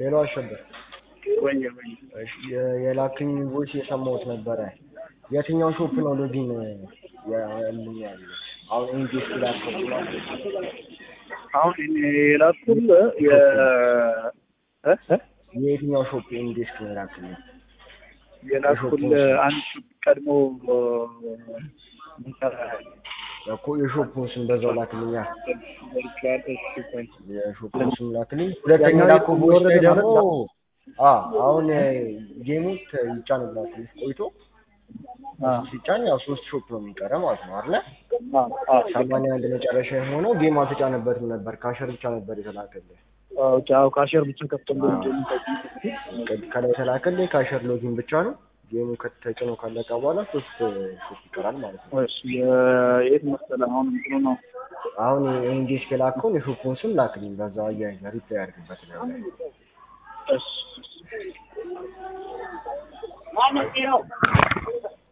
ሄሎ አሸበር ወይ ወይ እሺ፣ የ- የላክኝ ቮይስ የሰማሁት ነበረ። የትኛው ሾፕ ነው ሎጊን ያልኝ ያሉት? አሁን ኢንጌጅ ላፕቶፕ አሁን እኔ የላኩልህ የ እ እ የየትኛው ሾፕ ኢንጌጅ ነው የላክልኝ? የላኩልህ አንድ ቀድሞ ምንሰራ እኮ የሾፑን ስም በዛው ላክልኛ። ቨርቹዋል እሺ ቆይ የሾፑን ስም ላክልኝ። ሁለተኛ ላኩ ቮይስ ላይ ደግሞ አ አሁን ጌሙ ይጫንላችሁ ቆይቶ አ ሲጫን ያው ሶስት ሾፕ ነው የሚቀረ ማለት ነው አይደለ? አ አ ሰማንያ አንድ መጨረሻ የሆነው ጌም አልተጫነበትም ነበር። ካሸር ብቻ ነበር የተላከልህ። ኦኬ አዎ ካሸር ብቻ ከፍተን ከላይ የተላከልህ ካሸር ሎጊን ብቻ ነው። ጌሙ ከተጭኖ ካለቀ በኋላ ሶስት ሾፕ ይቀራል ማለት ነው። እሺ የት መሰለህ አሁን እንትኑ ነው አሁን ኢንጌጅ ከላከውን የሾፑን ስም ላክልኝ። በዛ አያይዘህ ሪፕላይ አድርግበት ነው። እሺ